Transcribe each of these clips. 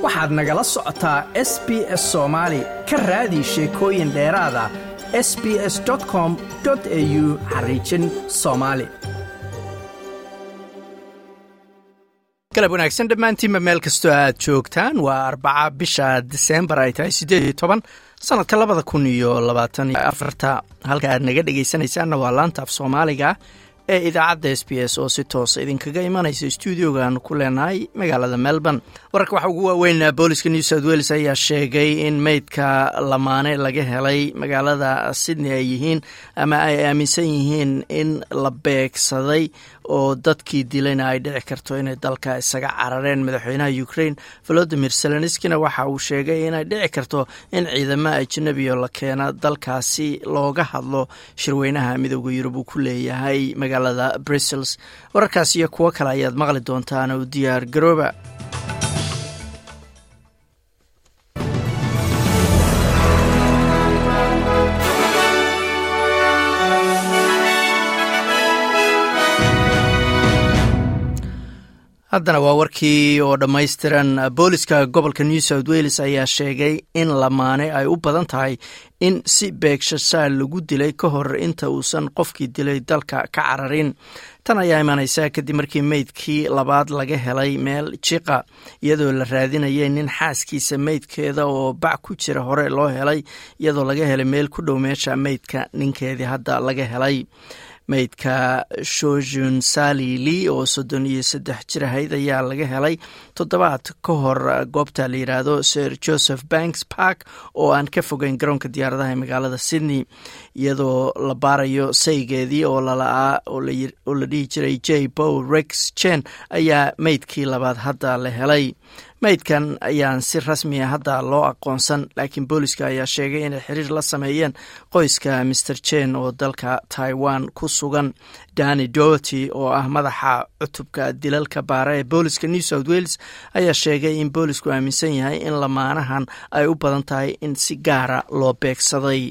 waxaad nagala socotaa s b s soomaali ka raadi sheekooyin dheeraada s b s com au xariijin soomaali galab wanaagsan dhammaantiinba meel kastoo aad joogtaan waa arbaca bisha diseembar ay tahay siddeed iyo toban sanadka labada kun iyo labaatan iyo afarta halka aad naga dhegaysanaysaanna waa laanta af soomaaliga ee idaacadda s b s oo si toosa idinkaga imanaysa stuudiogaanu ku leenahay magaalada melbourne wararka waxa ugu waaweyn booliska new south wales ayaa sheegay in meydka lamaane laga helay magaalada sydney ay yihiin ama ay aaminsan yihiin in la beegsaday oo dadkii dilayna ay dhici karto inay dalka isaga carareen madaxweynaha ukraine volodimir zelenskina waxa uu sheegay inay dhici karto in ciidamo ajnabiyo la keena dalkaasi looga hadlo shirweynaha midooda yurub uu ku leeyahay magaalada brussels wararkaas iyo kuwo kale ayaad maqli doontaan u diyaar garooba haddana waa warkii oo dhammaystiran booliska gobolka new south wales ayaa sheegay in lamaane ay u badan tahay in si beegshasaal lagu dilay ka hor inta uusan qofkii dilay dalka ka cararin tan ayaa imanaysa kadib markii meydkii labaad laga helay meel jiqa iyadoo la raadinayay nin xaaskiisa meydkeeda oo bac ku jira hore loo helay iyadoo laga helay meel ku dhow meesha meydka ninkeedii hadda laga helay meydka shojun sali lee oo soddon iyo saddex jir ahayd ayaa laga helay toddobaad ka hor goobta la yidhaahdo sir joseph banks park oo aan ka fogeyn garoonka diyaaradaha ee magaalada sydney iyadoo la baarayo saygeedii oo lala'aa oo la dhihi jiray j bow rex jen ayaa meydkii labaad hadda la helay meydkan ayaan si rasmiya hadda loo aqoonsan laakiin booliska ayaa sheegay inay xiriir la sameeyeen qoyska master jen oo dalka taiwan ku sugan dani dorty oo ah madaxa cutubka dilalka baara ee booliska new south wales ayaa sheegay in boolisku aaminsan yahay in lamaanahan ay u badan tahay in si gaara loo beegsaday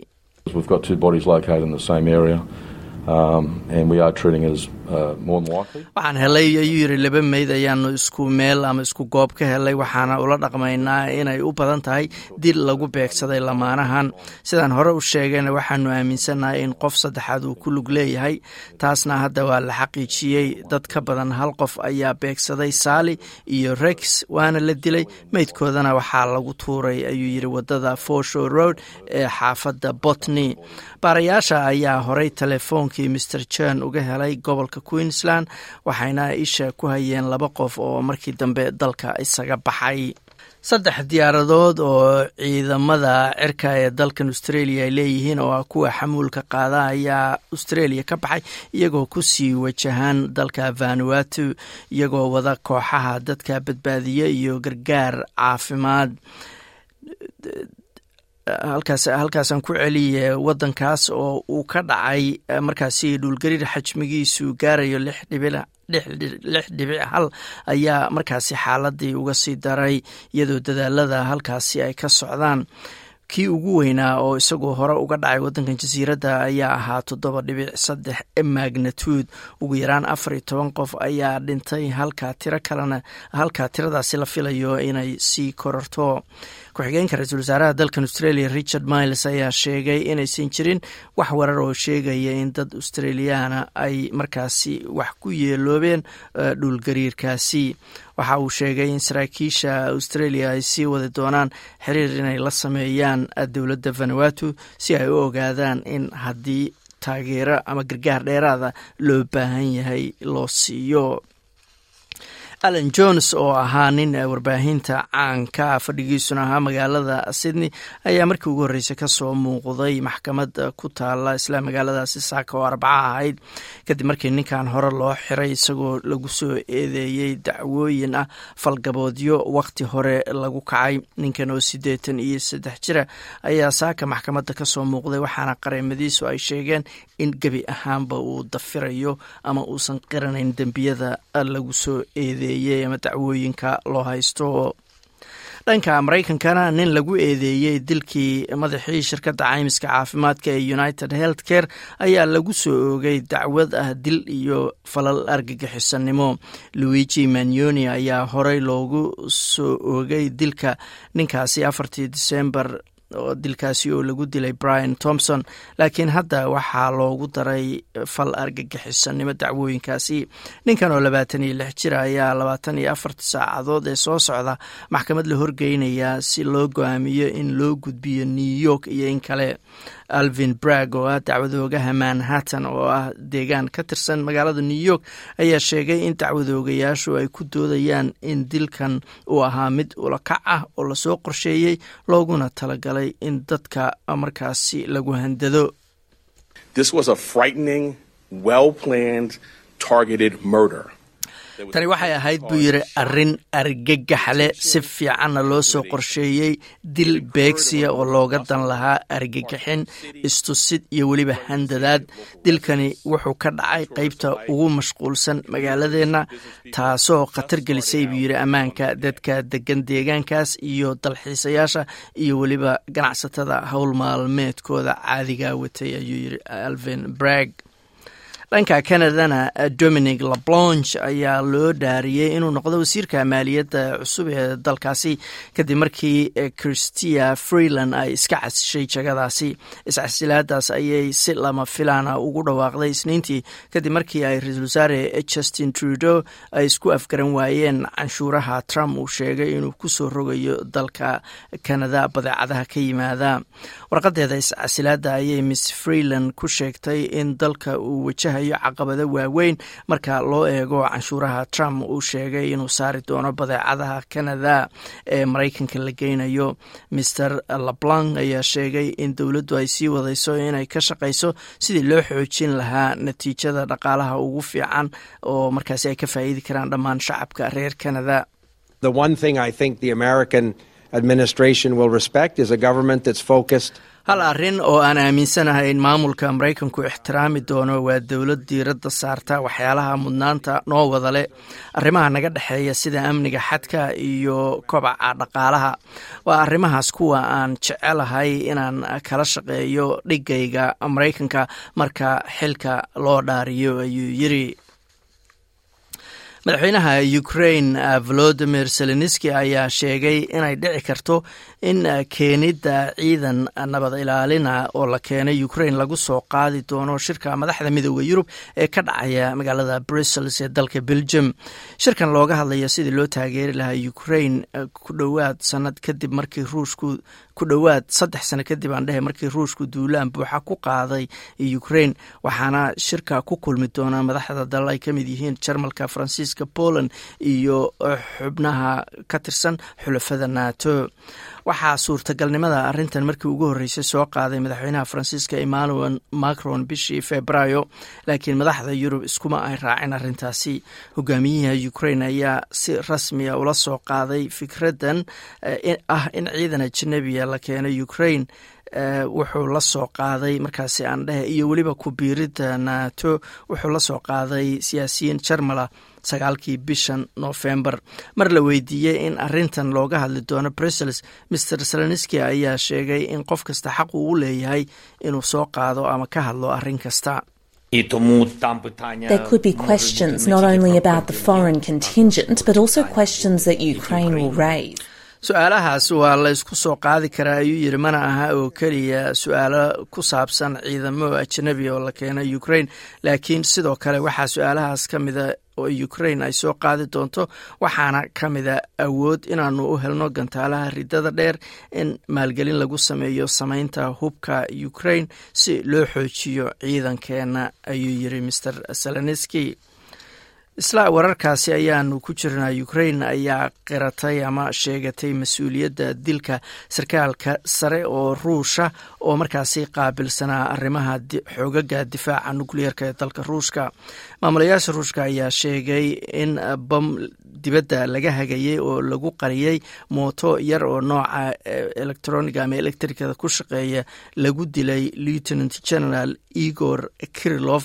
waxaan helay ayuu yiri laba meyd ayaanu isku meel ama isku goob ka helay waxaana ula dhaqmaynaa inay u badan tahay dil lagu beegsaday lamaanahan sidaan hore u sheegayna waxaanu aaminsannahay in qof saddexaad uu ku lug leeyahay taasna hadda waa la xaqiijiyey dad ka badan hal qof ayaa beegsaday saali iyo rex waana la dilay meydkoodana waxaa lagu tuuray ayuu yiri wadada forshow road ee xaafadda botney baarayaasha ayaa horey telefoonkii mr jen uga helay gobolka queensland waxayna isha ku hayeen laba qof oo markii dambe dalka isaga baxay saddex diyaaradood oo ciidamada cirka ee dalkan australia ay leeyihiin oo ah kuwa xamuulka qaada ayaa australia ka baxay iyagoo kusii wajahaan dalka vanuatu iyagoo wada kooxaha dadka badbaadiya iyo gargaar caafimaad halkaas halkaasaan ku celiye wadankaas oo uu ka dhacay markaasi dhulgariir xajmigiisu gaarayo lix dhibic lix dhibic hal ayaa markaasi xaaladii uga sii daray iyadoo dadaalada halkaasi ay ka socdaan kii ugu weynaa oo isagoo hore uga dhacay wadankan jasiiradda ayaa ahaa toddoba dhibic saddex magnitude ugu yaraan afar iyo toban qof ayaa dhintay halka tiro kalena halka tiradaasi la filayo inay sii kororto ku-xigeenka ra-iisul wasaaraha dalkan australia richard miles ayaa sheegay inaysan jirin wax warar oo sheegaya in dad australiyaana ay markaasi wax ku yeeloobeen dhulgariirkaasi waxa uu sheegay in saraakiisha australia ay sii wadi doonaan xiriir inay la sameeyaan dowladda vanuatu si ay u ogaadaan in haddii taageero ama gargaar dheeraada loo baahan yahay loo siiyo allan jones oo ahaa nin warbaahinta caanka fadhigiisuna ahaa magaalada sydney ayaa markii ugu horreysay kasoo muuqday maxkamad ku taala isla magaaladaasi saaka oo arbaca ahayd kadib markii ninkan hore loo xiray isagoo lagu soo eedeeyey dacwooyin ah falgaboodyo waqti hore lagu kacay ninkan oo siddeetan iyo saddex jira ayaa saaka maxkamadda kasoo muuqday waxaana qareemadiisu ay sheegeen in gebi ahaanba uu dafirayo ama uusan qiranayn dembiyada lagu soo eedeeyey ama dacwooyinka loo haysto dhanka maraykankana nin lagu eedeeyey dilkii madaxii shirkadda caymiska caafimaadka ee united health care ayaa lagu soo oogay dacwad ah dil iyo falal argagixisanimo luigi magnoni ayaa horey loogu soo oogay dilka ninkaasi afartii disembar oo dilkaasi oo lagu dilay brian thomson laakiin hadda waxaa loogu daray fal argagixisanimo dacwooyinkaasi ninkan oo labaatan iyo lix jir ayaa labaatan iyo afarta saacadood ee soo socda maxkamad la horgeynayaa si loo go-aamiyo in loo gudbiyo new york iyo in kale alvin brag oo ah dacwadoogaha manhattan oo ah deegaan ka tirsan magaalada new york ayaa sheegay in dacwadoogayaashu ay ku doodayaan in dilkan uu ahaa mid ulakac ah oo lasoo qorsheeyey looguna talagalay in dadka markaasi lagu handado tani waxay ahayd buu yidhi arrin argagaxle si fiicanna loo soo qorsheeyey dil beegsiya oo looga dan lahaa argagaxin istusid iyo weliba handadaad dilkani wuxuu ka dhacay qaybta ugu mashquulsan magaaladeenna taasoo khatar gelisay buu yidhi ammaanka dadka degan deegaankaas iyo dalxiisayaasha iyo weliba ganacsatada howl maalmeedkooda caadiga watay ayuu yidhi alvin brag dhanka canadana dominic lablonge ayaa loo dhaariyey inuu noqdo wasiirka maaliyadda cusub ee dalkaasi kadib markii christia freeland ay iska casishay jagadaasi iscasilaadaas ayay si lama filaana ugu dhawaaqday isniintii kadib markii ay ra-iisul wasaare justin trudeau ay isku afgaran waayeen canshuuraha trump uu sheegay inuu kusoo rogayo dalka canada badeecadaha ka yimaada warqadeeda iscasilaada ayay miss freeland ku sheegtay in dalka uu wajahay caqabado waaweyn marka loo eego canshuuraha trump uu sheegay inuu saari doono badeecadaha canada ee maraykanka la geynayo mister lablanc ayaa sheegay in dowladdu ay sii wadayso inay ka shaqayso sidii loo xoojin lahaa natiijada dhaqaalaha ugu fiican oo markaasi ay ka faa'iidi karaan dhammaan shacabka reer canada hal arrin oo aan aaminsanahay in maamulka maraykanku ixtiraami doono waa dowlad diiradda saarta waxyaalaha mudnaanta noo wada leh arrimaha naga dhexeeya sida amniga xadka iyo kobaca dhaqaalaha waa arrimahaas kuwa aan jecelahay inaan kala shaqeeyo dhigayga maraykanka marka xilka loo dhaariyo ayuu yiri madaxweynaha ukraine volodimir zelenski ayaa sheegay inay dhici karto in keenidda ciidan nabad ilaalina oo la keenay ukraine lagu soo qaadi doono shirka madaxda midooda yurub ee ka dhacaya magaalada brussels ee dalka belgium shirkan looga hadlaya sidii loo taageeri lahaa ukraine ku dhowaad sanad kadib markii ruushku ku dhowaad saddex sano kadib aan dhehe markii ruushku duulaan buuxa ku qaaday ukraine waxaana shirka ku kulmi doona madaxda dalal ay ka mid yihiin jarmalka faransiiska poland iyo xubnaha ka tirsan xulafada nato waxaa suurtagalnimada arrintan markii ugu horreysay soo qaaday madaxweynaha faransiiska emmanuel macron bishii februaayo laakiin madaxda yurub iskuma ay raacin arrintaasi hogaamiyaha ukraine ayaa si rasmiya ula soo qaaday fikraddan ah in ciidan ajanabiya la keenay ukraine wuxuu la soo qaaday markaasi aan dhehe iyo weliba ku-biiridda nato wuxuu la soo qaaday siyaasiyiin jarmala sagaalkii bishan nofembar mar la weydiiyey in arintan looga hadli doono brussels master seleniski ayaa sheegay in qof kasta xaq uu u leeyahay inuu soo qaado ama ka hadlo arrin kasta There could be questions not only about the foreign contingent, but also questions that Ukraine will raise. su-aalahaas waa la ysku soo qaadi karaa ayuu yidhi mana aha oo keliya su-aalo ku saabsan ciidamo ajanabi oo la keenay ukraine laakiin sidoo kale waxaa su-aalahaas ka mida oo ukraine ay soo qaadi doonto waxaana ka mida awood inaanu u helno gantaalaha ridada dheer in maalgelin lagu sameeyo sameynta hubka ukraine si loo xoojiyo ciidankeena ayuu yidhi master seleniski isla wararkaasi ayaanu ku jirnaa ukraine ayaa qiratay ama sheegatay mas-uuliyadda dilka sarkaalka sare oo ruusha oo markaasi qaabilsanaa arrimaha xoogaga difaaca nukliyeerka ee dalka ruushka maamulayaasha ruushka ayaa sheegay in bam dibadda laga hagayay oo lagu qariyey mooto yar oo nooca electroniga ama electricada ku shaqeeya lagu dilay lieutenant general igor kirilof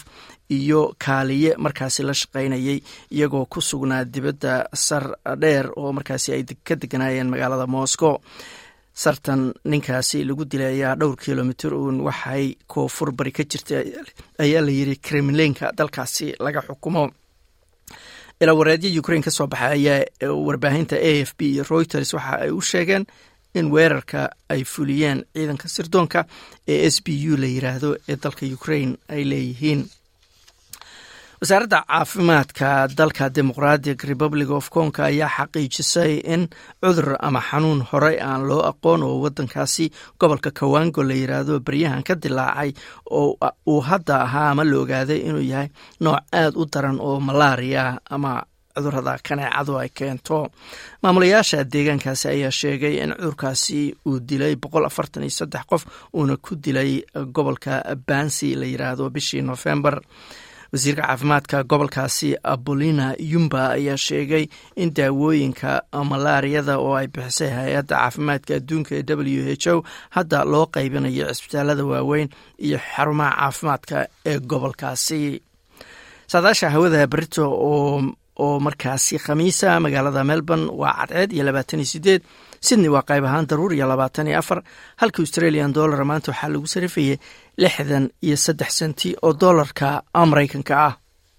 iyo kaaliye markaasi la shaqaynayay iyagoo ku sugnaa dibadda sar dheer oo markaasi ay ka deganaayeen magaalada moscow sartan ninkaasi lagu dilay ayaa dhowr kilomitr uun waxay koonfur bari ka jirta ayaa la yiri kremlinka dalkaasi laga xukumo ilaa wareedyo ukrain ka soo baxay ayaa warbaahinta a f b iyo reuters waxa ay u sheegeen in weerarka ay fuliyeen ciidanka sirdoonka ee s b u la yiraahdo ee dalka ukrain ay leeyihiin wasaaradda caafimaadka dalka demoqratic republic of congo ayaa xaqiijisay in cudur ama xanuun horey aan loo aqoon oo wadankaasi gobolka kawango la yiraahdo baryahan ka dilaacay oo uu hadda ahaa ama la ogaaday inuu yahay nooc aad u daran oo malaria ama cudurada kaneecadu ay keento maamulayaasha deegaankaasi ayaa sheegay in cudurkaasi uu dilay boqol afartan iyo saddex qof uuna ku dilay gobolka bansi la yiraahdo bishii november wasiirka caafimaadka gobolkaasi abolina yumba ayaa sheegay in daawooyinka malaariyada oo ay bixisay hay-adda caafimaadka adduunka ee w h o hadda loo qaybinayo cisbitaalada waaweyn iyo xarumaha caafimaadka ee gobolkaasi saadaasha hawada berito oo oo markaasi khamiisa magaalada melbourne waa cadceed iyo labaatan iyo sideed sydney waa qayb ahaan daruur iyo labaatan iyo afar halka australian dollar maanta waxaa lagu sarifayay lixdan iyo saddex senti oo dollarka maraykanka ah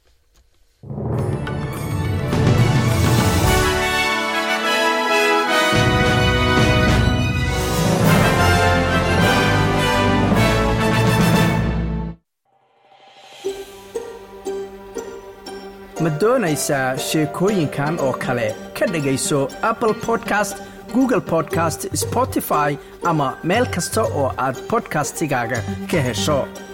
ma doonaysaa sheekooyinkan oo kale ka dhegayso apple podcast google podcast spotify ama meel kasta oo aad bodkastigaaga ka hesho